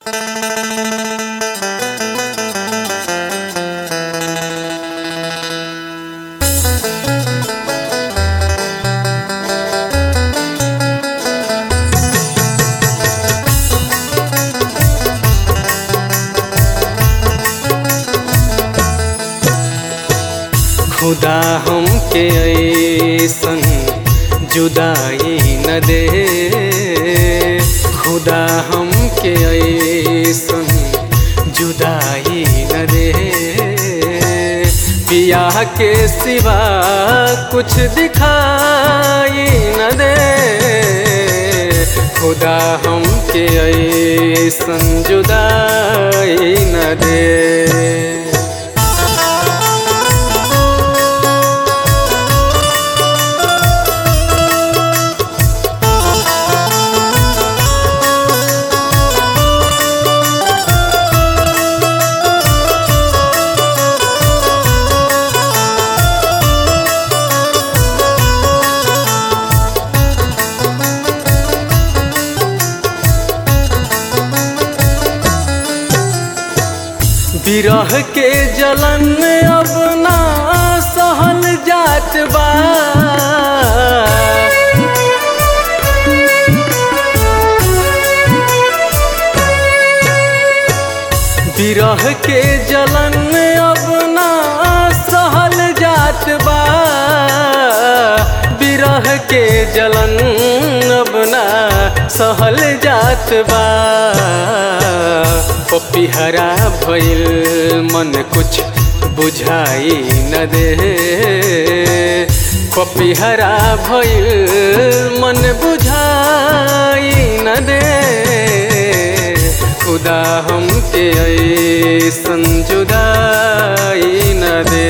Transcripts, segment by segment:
खुदा हमके ऐसन जुदाई न दे खुदा हमके ऐसन जुदाई न दे पिया के सिवा कुछ दिखाई न दे खुदा हमके ऐसन जुदाई न दे विरह के जलन अब ना सहल जात बा विरह के जलन अब ना सहल जात बा विरह के जलन अब ना सहल जात बा पपिहरा भइल मन कुछ बुझाई न दे पपिहरा भइल मन बुझाई न दे खुदा हमके ऐसन जुदाई न दे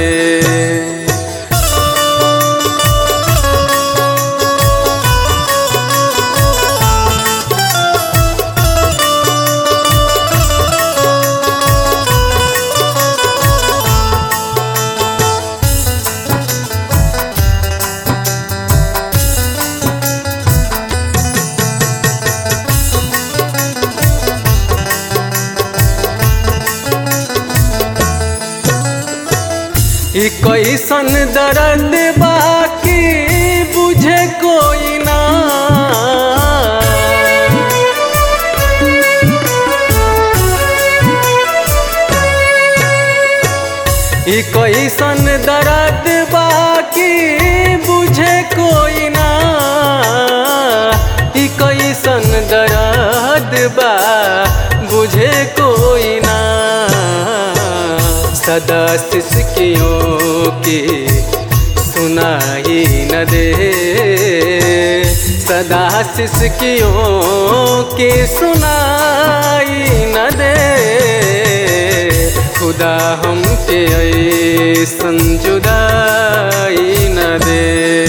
ई कैसन दर्द बाकी बुझे कोई ना ई कैसन दर्द बाकी बुझे कोई ना ई कैसन दर्द बा बुझे कोई ना सदा सिसकियों की सुनाई न दे सदा सिसकियों की सुनाई न दे खुदा हमके ऐसन जुदाई न दे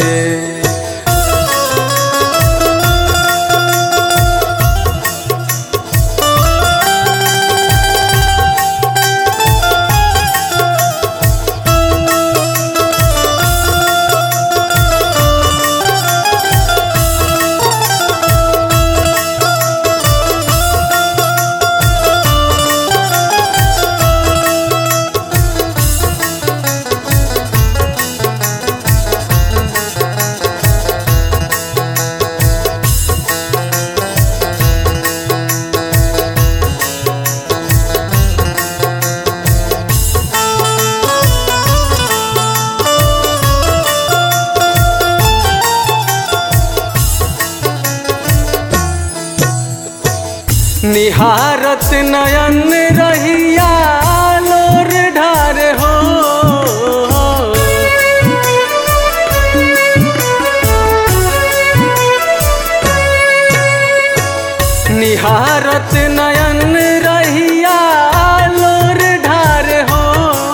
निहारत नयन रहिया लोर ढार हो निहारत नयन रहिया लोर ढार हो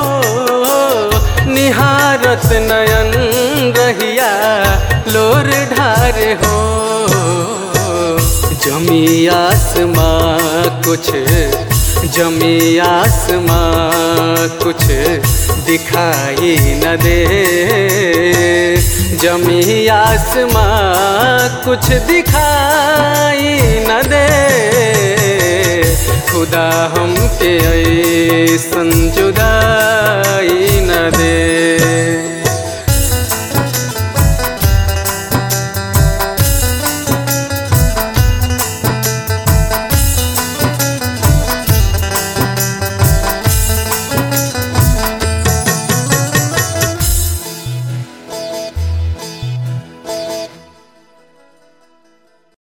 निहारत नयन रहिया लोर ढार हो जमी आसमां कुछ जमी आसमां कुछ दिखाई न दे जमी आसमां कुछ दिखाई न दे खुदा हमके ऐसन जुदाई न दे